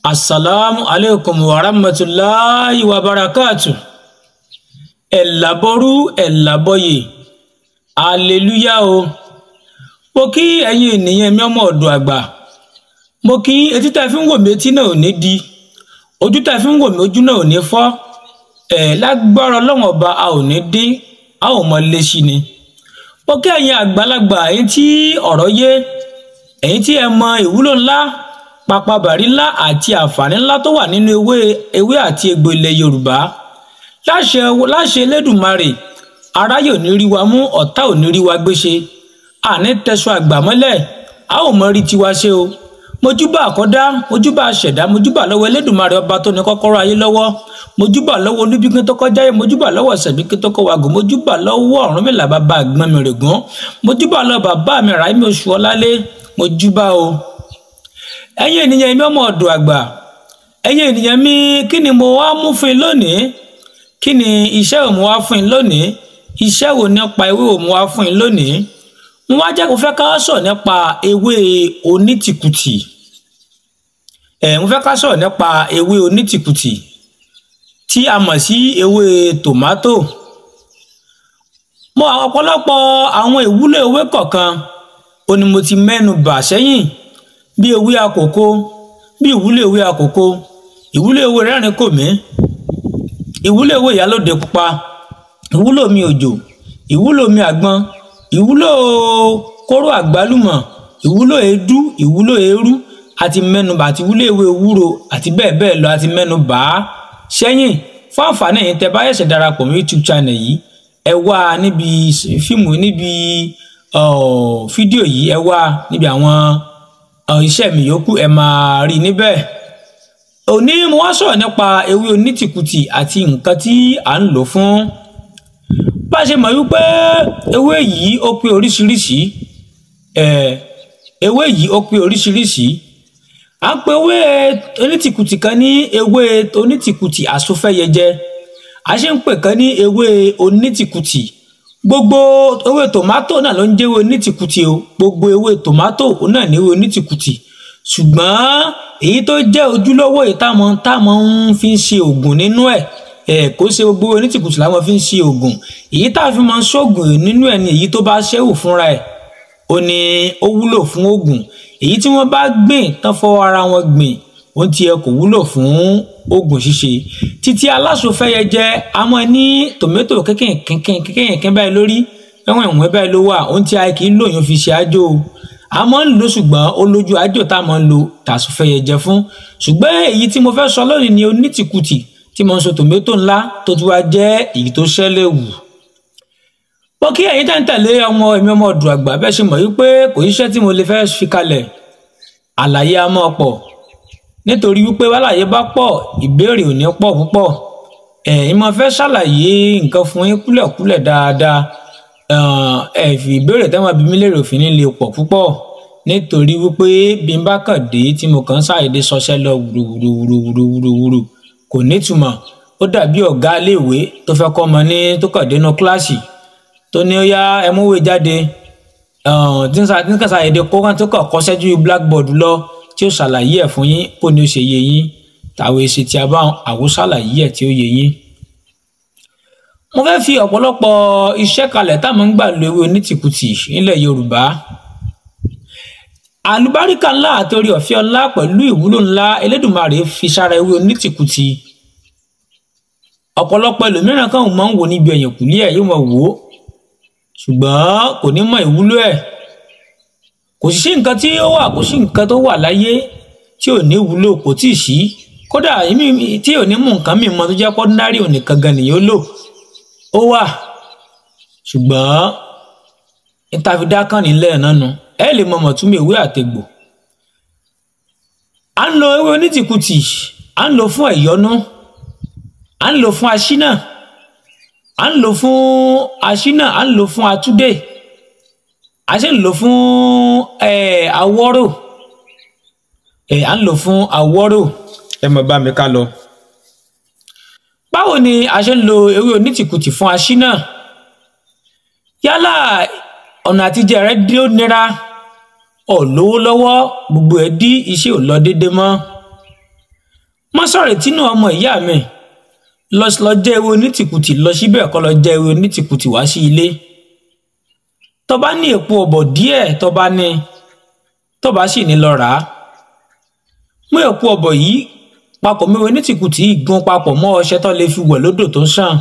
asalaamu aleykum wa rahmatulahi wa barakatu ẹ̀làbọ̀rú ẹ̀làbọ̀yè aleluya o mo kí ẹ̀yin ènìyàn mi ọmọ ọ̀dọ̀ àgbà mo kí etí tá a fi ń wò mí etí náà ò ní di ojú tá a fi ń wò mí ojú náà ò ní fọ́ ẹ̀ lágbára ọlọ́wọ̀n ọba a ò ní dín a ò mọ léṣi ni mo kí ẹ̀yin àgbàlagbà ẹ̀yin tí ọ̀rọ̀ yé ẹ̀yin tí ẹ mọ ìwúlò ńlá papabàrí ńlá àti àǹfààní ńlá tó wà nínú ewé ewé àti egbò ilẹ̀ yorùbá láṣẹ láṣẹ elédùnmarè aráyè ò ní rí wa mú ọ̀tá ò ní rí wa gbéṣe àní tẹṣọ àgbà mọ́lẹ̀ a ò mọ rí tiwa ṣe o mojúbà àkọ́dá mojúbà àṣẹ̀dá mojúbà lọ́wọ́ elédùnmarè ọba tó ní kọ́kọ́rọ́ ayé lọ́wọ́ mojúbà lọ́wọ́ olúbíkin tó kọjá yẹ mojúbà lọ́wọ́ ṣẹ̀bíkin tó kọ́ wàgò mojúbà lọ́wọ́ ọ̀rúnmìlà bàbá àgbọn mi règún mojúbà lọ́wọ́ bàbá mi ràìmí oṣù ọlálé mojúbà o ẹ̀yin ènìyàn mi ọmọ ọ̀dọ̀ àgbà ẹ̀yin ènìyàn mi kí ni mo wá mú fún yín lónìí kí ni iṣẹ́ wo mo wá fún yín lónìí iṣẹ́ wo nípa ewé wo mo wá fún yín lónìí mo wá jẹ́ kó fẹ́ ká sọ̀rọ̀ nípa ewé onítìkùtì ẹ̀ mo fẹ́ ká sọ̀rọ̀ nípa ewé onítìkùtì tí a mọ̀ sí ewé tòmátò mo àwọn ọ̀pọ̀lọpọ̀ àwọn ìwúlò ewé kọ̀ọ̀kan ó ní mo ti mẹ́nu bà sẹ́yìn bí ewé àkókò bí ìwúlò ewé àkókò ìwúlò ewé rẹ́rìn kò mí ìwúlò ewé ìyálòde pupa ìwúlò mi òjò ìwúlò mi àgbọn ìwúlò kóró àgbálùmọ̀ ìwúlò èédú ìwúlò eérú àti mẹ́nubà àti ìwúlò ewé ewúro àti bẹ́ẹ̀ bẹ́ẹ̀ lọ àti mẹ́nubà á sẹ́yìn fún àǹfààní ẹ̀yin tẹ́ bá ṣẹ̀ṣẹ̀ darapọ̀ mọ́ youtube channel yìí ẹ wá níbi fíìmù níbi fídíò yìí ẹ wá níbi àwọn iṣẹ́ mi yòókù ẹ máa rí níbẹ̀ òní mo wá sọ̀rọ̀ nípa ewé onítìkùtì àti nǹkan tí à ń lò fún bá a ṣe mọ̀ wípé ewé yìí ó pé oríṣiríṣi ewé yìí ó pé oríṣiríṣi à ń pe ewé onítìkùtì kan ní ewé onítìkùtì àsofẹ́yẹjẹ a ṣe ń pè kan ní ewé onítìkùtì gbogbo ewé tòmátò náà ló ń jẹ́ ewé onítìkùtì o gbogbo ewé tòmátò náà ní ewé onítìkùtì ṣùgbọ́n èyí tó jẹ́ ojúlówó yìí táwọn táwọn ń fi ń ṣe oògùn nínú ẹ̀ ẹ̀ kó ṣe gbogbo onítìkùtì làwọn fi ń ṣe oògùn èyí tá a fi máa ń ṣoògùn nínú ẹ̀ ni èyí tó bá ṣẹ́wò fúnra ẹ̀ ó ní ó wúlò fún oògùn èyí tí wọ́n bá gbìn tán fọwọ́ ara wọn gbìn ohun tí ẹ kò wúlò fún oògùn ṣíṣe títí aláṣọfẹ́yẹ jẹ́ àmọ́ ní tòmẹ́tò kékèké báyìí lórí ẹ̀wọ̀n ìwọ̀n báyìí ló wà ohun tí a kì í lòyún fi ṣe àjò a máa ń lò ṣùgbọ́n ó lójú àjò tá a máa ń lo tàṣọfẹ́yẹ jẹ fún ṣùgbọ́n èyí tí mo fẹ́ sọ lónìí ni onítìkùtì tí mo ń sọ tòmẹ́tò ńlá tó ti wá jẹ́ èyí tó ṣẹlẹ̀ wù mo kí ẹ̀yin tẹ́ ń tẹ̀lé ọmọ èmi ọmọ ọ̀dùn àgbà bẹ́ẹ̀ ṣe mọ̀ wípé kò iṣẹ́ tí mo lè fẹ́ fi kalẹ̀ àlàyé a máa pọ̀ nítorí wípé wàlàyé bá pọ̀ ìbéèrè ò ní pọ̀ púpọ̀ ẹ̀yin máa fẹ́ ṣàlàyé nǹkan fún yín kúlẹ̀kúlẹ̀ dáadáa ẹ fi ìbéèrè tẹ́wọ̀n bí mi lérò fi ní lè pọ̀ púpọ̀ nítorí wípé bí n bá kàn dé tí mo kàn ń ṣàyèdè sọṣẹ́ lọ wúruwúruwúruwúruwúru kò nítumọ̀ ó dàbí ọ̀gá iléèwé tó fẹ́ kọ́ ọmọ ní tó kàn dénú kíláàsì tó ní ó yá ẹ múwèé jáde tí n kàn ṣàyèdè kó kàn tó kàn kọ́ṣẹ́ ju blackboard lọ tí ó ṣàlàyé ẹ̀ fún yín kó ní ó ṣe yé yín tàwọn èsì tí a bá àwo ṣàlàyé ẹ̀ tí ó yé yín. mo fẹ́ fi ọ̀pọ̀lọpọ̀ iṣẹ́ kalẹ̀ táwọn ń gbà lo ewé onítìkùtì nílẹ̀ yorùbá àlùbáríkà ńlá àti orí ọ̀fẹ́ ńlá pẹ̀lú ìwúlò ńlá elédùnmarè fi sára ewé onítìkùtì ọ̀pọ̀lọpọ̀ ẹlòmíràn kan máa ń wò níbi ẹ̀yìn kùlé ẹ̀ yóò máa wò ó ṣùgbọ́n kò ní mọ ìwúlò ẹ̀ kò sí nǹkan tí ó wà kò sí nǹkan tó wà láyé tí ò ní wúlò kò tí ì sí kódà tí ò ní mú nǹkan mìíràn tó jẹ́ pọ́ndárì ò nìkan gan nìyó lò ó wà ṣùgbọ́n ìtàfidá kan nílẹ̀ náà nu ẹ lè mọ mọ̀túnmí ìwé àtẹ̀gbò à ń lo ewé onítìkùtì à ń lò fún ẹ̀yọ́nú à ń lò fún aṣínà à ń lò fún aṣínà à ń lò fún atúndè a ṣe ń lò fún awọ́rò à ń lò fún awọ́rò ẹ mọ̀ bá mi ká lọ. báwo ni a ṣe ń lo ewé onítìkùtì fún aṣínà yálà ọ̀nà àtijẹ rẹ dí ó nira ọ̀ lówó lọ́wọ́ gbogbo ẹ̀ dí iṣẹ́ ò lọ déédéé mọ́ má sọ̀rọ̀ tínú ọmọ ìyá mi lọ lọ jẹ́ ewé onítìkùtì lọ síbẹ̀ kọ́ lọ jẹ́ ewé onítìkùtì wá sí ilé tó bá ní èpo ọ̀bọ̀ díẹ̀ tó bá ní tó bá sì ní lọ rà á mú èpo ọ̀bọ̀ yìí papọ̀ mẹ́wẹ́ onítìkùtì yìí gún papọ̀ mọ́ ọṣẹ tó lè fi wẹ̀ lódò tó ń ṣàn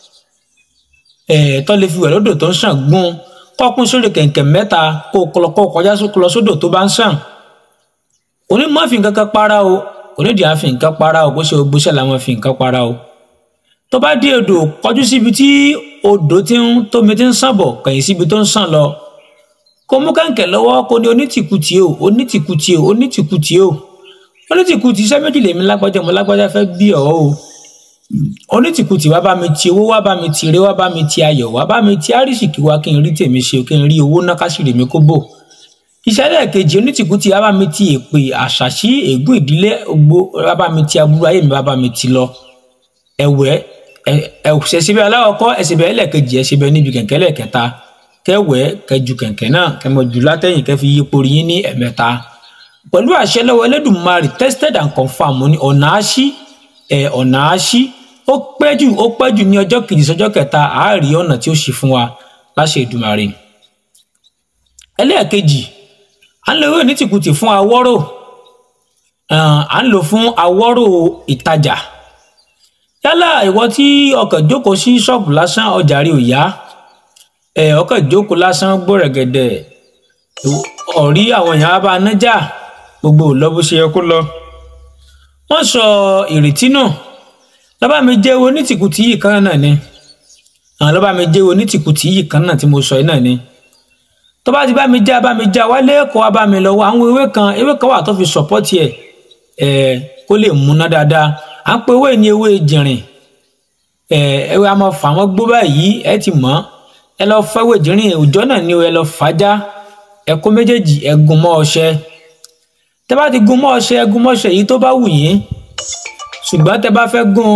ẹ̀ tó lè fi wẹ̀ lódò tó ń ṣàn gún kọ́kún sórí kẹ̀kẹ́ mẹ́ta kó kó kọjá lọ sódò tó bá ń ṣàn onímọ̀ fi nǹkan kan para o onídìí àfi nǹkan para o bó ṣe o gbóṣẹ́ làwọn fi nǹkan para o tó bá dé odò kọjú síbi tí odò ti ń tómi ti ń sàn bọ̀ kẹ̀yìn síbi tó ń sàn lọ kó mú kẹ̀kẹ́ lọ́wọ́ kó ní onítìkùtì o onítìkùtì o onítìkùtì o onítìkùtì iṣẹ́ méjì lèmi lágbájá mo lágbájá fẹ́ bí ọ̀ o onítìkùtì wá bá mi ti owó wá bá mi ti ire wá bá mi ti ayọ̀ wá bá mi ti àrísìkí wá kí n rí tèmi ṣe kí n rí owó ná káṣírí mi kó bò ìṣẹ̀lẹ̀ kejì onítìkùtì wá bá mi ti èpè àṣàṣì ègún ìdílé gbó wá bá mi ti aburú ayé mi wá bá mi ti lọ ẹ̀wẹ̀ ẹ̀ṣẹ̀ṣẹ̀bẹ̀ aláwọ̀kọ́ ẹ̀ṣẹ̀bẹ̀ ẹlẹ́ẹ̀kejì ẹ̀ṣẹ̀bẹ̀ níbi kẹ̀kẹ́ lẹ́ẹ̀kẹta kẹwẹ́ kẹju kẹ̀kẹ́ náà kẹmọ jù látẹ̀yìn kẹfi yípo rí yín ní ẹ̀mẹ́ta pẹ̀lú àṣẹ lọ́wọ́ Ẹlẹ́dùmarè tested and confirmed ní ọ̀nà àṣì ẹ̀ ọ̀nà àṣì ó pẹ́ jù ó pẹ́ jù ní ọjọ́ kejì sọjọ́ kẹta àárí ọ̀nà tí ó ṣe fún wa láṣẹ Èdùmàrè ẹlẹ́ẹ̀kejì à ń lo ewé onítìkùtì fún awọ́rò à ń lò fún awọ́rò ìtajà yálà ìwọ tí ọkàn jókòó sí ṣọ́ọ̀bù lásán ọjà rí ò yá ẹ ọkàn jókòó lásán gbọ́rẹ̀gẹ̀dẹ̀ ọ̀rí àwọn èèyàn bá nájà gbogbo ò lọ bó ṣe yẹ kó lọ wọ́n sọ ìrètí náà lọ́ba mi jẹ́ owó ní tìkùtì yìí kan náà ni àwọn lọ́ba mi jẹ́ owó ní tìkùtì yìí kan náà tí mo sọ yìí náà ni tó bá ti bá mi já bá mi já wálé kó wá bá mi lọ́wọ́ àwọn ewé kan ewé kan wà tó fi sọ̀pọ́tì ẹ̀ ẹ̀ kó lè múná dáadáa à ń pe ewé ní ewé jìnrìn ẹ̀ ewé a máa fà wọ́n gbó báyìí ẹ ti mọ̀ ẹ lọ fẹ́ ewé jìnrìn òòjọ́ náà ni ẹ lọ fàájá ẹ kó méjèèjì ẹ gún mọ́ ọṣẹ tẹ bá ti gún mọ́ ọṣẹ ẹ gún mọ́ ọṣẹ yìí tó bá wù yín ṣùgbọ́n tẹ bá fẹ́ gún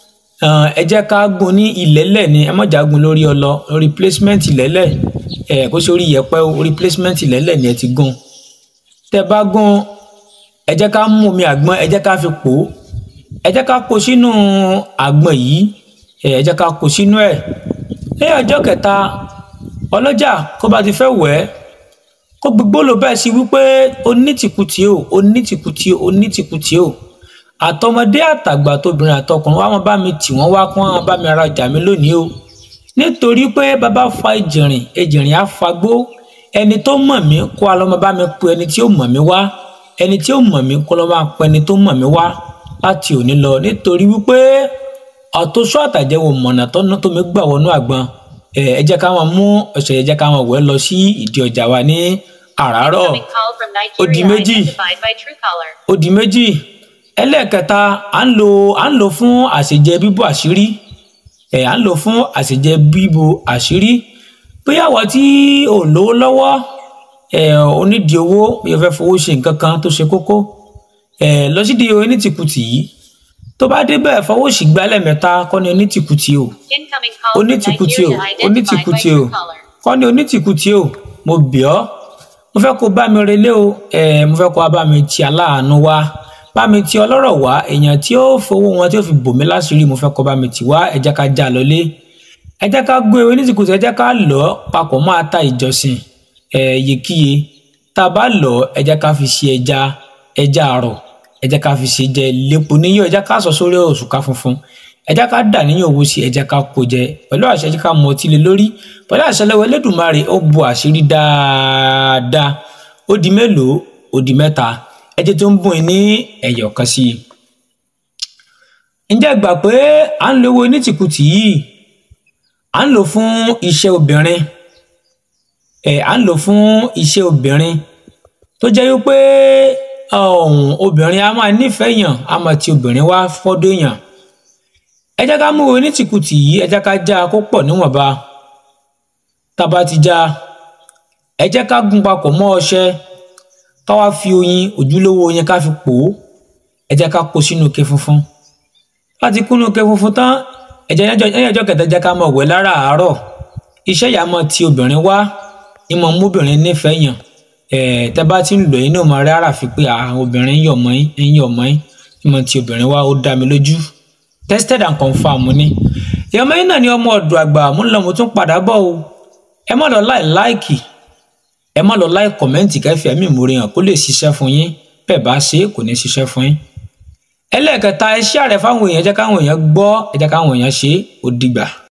ẹ jẹ́ ká gún ní ìlẹ́lẹ̀ ni ẹ má jà gún lórí ọlọ lórí placement ìlẹ́lẹ̀ ẹ kó sórí yẹ̀pẹ̀ orí placement ìlẹ́lẹ̀ ni ẹ ti gún tẹ bá gún ẹ jẹ́ ká mú omi àgbọn ẹ jẹ́ ká fi pò ó ẹ jẹ́ ká kó sínú àgbọn yìí ẹ jẹ́ ká kó sínú ẹ̀ lẹ́yìn ọjọ́ kẹta ọlọ́jà kó bá ti fẹ́ wẹ̀ ẹ́ kó gbogbo ló bẹ́ẹ̀ sí wípé onítìkùtì o onítìkùtì o onítìkùtì o àtọmọdé àtàgbà tóbìnrin àtọkùnrin wá wọn bá mi tì wọ́n wá kó wọn bá mi rajà mi lónìí o nítorí pé bàbá fa ìjìnrìn ìjìnrìn á fagbó ẹni tó mọ̀ mí kó a lọ́mọ bá mi pe ẹni tí ó mọ̀ mí wá ẹni tí ó mọ̀ mí kó lọ́ máa pe ẹni tó mọ̀ mí wá láti òní lọ nítorí wípé ọ̀tọ́sọ́ àtàjẹwò mọ̀nà tọ́nà tó mi gbà wọnú àgbọn ẹ jẹ́ ká wọn mú ọ̀sẹ̀ ẹ jẹ́ ká wọn wẹ̀ lọ sí ìdí ọjà wa ní àràárọ̀ ó di méjì ó di méjì ẹlẹ́ẹ̀kẹta à ń lò à ń lò fún àṣejẹ bíbò àṣírí ẹ̀ à ń lò fún àṣejẹ bíbò àṣírí bóyá wọ́n tí ò lówó lọ́wọ́ ẹ̀ onídìí owó bí o fẹ́ fowó ṣe nǹkan kan tó ṣe kókó ẹ̀ lọ sídìí onítìkùtì yìí tó bá débẹ̀ fọwọ́ sí gbálẹ̀ mẹ́ta kọ́ ni onítìkùtì o onítìkùtì o onítìkùtì o kọ́ ni onítìkùtì o mo bẹ̀ ọ́ mo fẹ́ kó bá mi relé o ẹ̀ mo fẹ́ kó bá mi ti aláàánú wá bá mi ti ọlọ́rọ̀ wá èèyàn tí ó fowó wọn tí ó fi bò mí láṣìírí mo fẹ́ kó bá mi tì wá ẹ jẹ́ ká já lọlé ẹ jẹ́ ká gbé onítìkùtì ẹ jẹ́ ká lọ papọ̀ mọ́ ata ìjọsìn ẹ̀ yèkíye tá a bá lọ ẹ jẹ́ ká fi ṣe ẹja ẹja àrọ̀ ẹ jẹ́ ká fi ṣe jẹ lépo níyọ ẹ jẹ́ ká sọ sórí òṣùká funfun ẹ jẹ́ ká dà níyàn owó sí ẹ jẹ́ ká kó jẹ pẹ̀lú àṣẹ jẹ́ ká mọ ọtí lé lórí pẹ̀lú àṣẹ lọ́wọ́ Elédùmarè ó bu àṣírí dáadáa ó di mélòó ó di mẹ́ta ẹ jẹ́ tó ń bùn ní ẹ̀yọ̀ kan sí i ǹjẹ́ gbà pé à ń lo owó onítìkùtì yìí à ń lò fún iṣẹ́ obìnrin ẹ̀ à ń lò fún iṣẹ́ obìnrin tó jẹ́ wípé ọ̀hún obìnrin a máa nífẹ̀ẹ́ yàn a máa ti obìnrin wá fọ́dọ̀ yàn ẹ jẹ́ ká mú onítìkùtì yìí ẹ jẹ́ ká já kó pọ̀ níwọ̀nba tá a bá ti já ẹ jẹ́ ká gún papọ̀ mọ́ ọṣẹ ká wá fi oyin ojúlówó oyin ká fi pò ó ẹ jẹ́ ká kó sínú ike funfun láti kúnú ike funfun tán ẹ jẹ́ ẹ̀yìn ọjọ́ kẹta jẹ́ ká máa wẹ̀ láràárọ̀ iṣẹ́ yà máa ti obìnrin wá ìmọ̀ mọ́bìnrin nífẹ̀ẹ́ yàn tẹ bá ti ń lò yín náà máa rí ara fi pé àwọn obìnrin ń yọ̀ mọ́ yín ń yọ̀ mọ́ yín ìmọ̀ tí obìnrin wa ó dá mi lójú tested and confirmed ni ìyọmọ yín náà ni ọmọ ọ̀dọ̀ àgbà mo ń lọ mo tún padà bọ̀ o ẹ má lọ láì láìkì ẹ má lọ láì kọ̀mẹ́ǹtì kẹfì ẹ̀mí ìmúre hàn kó lè ṣiṣẹ́ fún yín bẹ́ẹ̀ bá ṣe é kò ní ṣiṣẹ́ fún yín ẹlẹ́ẹ̀kẹta ẹ share rẹ̀ fáwọn èèyàn ẹ jẹ́ káwọn èèyàn gbọ́ ẹ jẹ́ káwọn èèyàn ṣe é ó dìgbà.